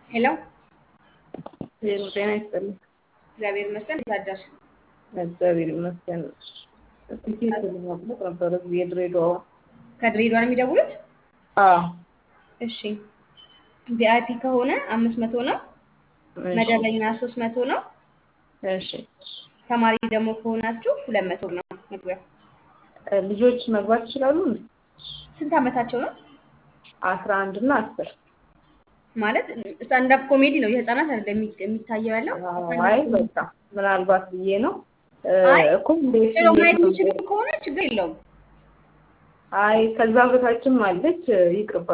ሄሎ ዜሮ ጤና ይስጥልኝ። እግዚአብሔር ይመስገን። እንዴት አደርሽ? እግዚአብሔር ይመስገን። ትኬት ለማግኘት ነበረ የድሬዳዋ ከድሬዳዋ ነው የሚደውሉት? አዎ እሺ ቪአይፒ ከሆነ አምስት መቶ ነው። መደበኛ ሶስት መቶ ነው። እሺ ተማሪ ደግሞ ከሆናችሁ ሁለት መቶ ነው መግቢያው። ልጆች መግባት ይችላሉ? ስንት ዓመታቸው ነው? አስራ አንድ እና አስር ማለት ስታንዳፕ ኮሜዲ ነው የህፃናት አይደለም የሚ- የሚታየው ያለው። አይ በቃ ምናልባት ብዬ ነው አይ እኮ እንዴት ሄሎ ማየት እንዴት ነው? የሚችሉ ከሆነ ችግር የለውም። አይ ከዛ በታችም አለች ይቅርባ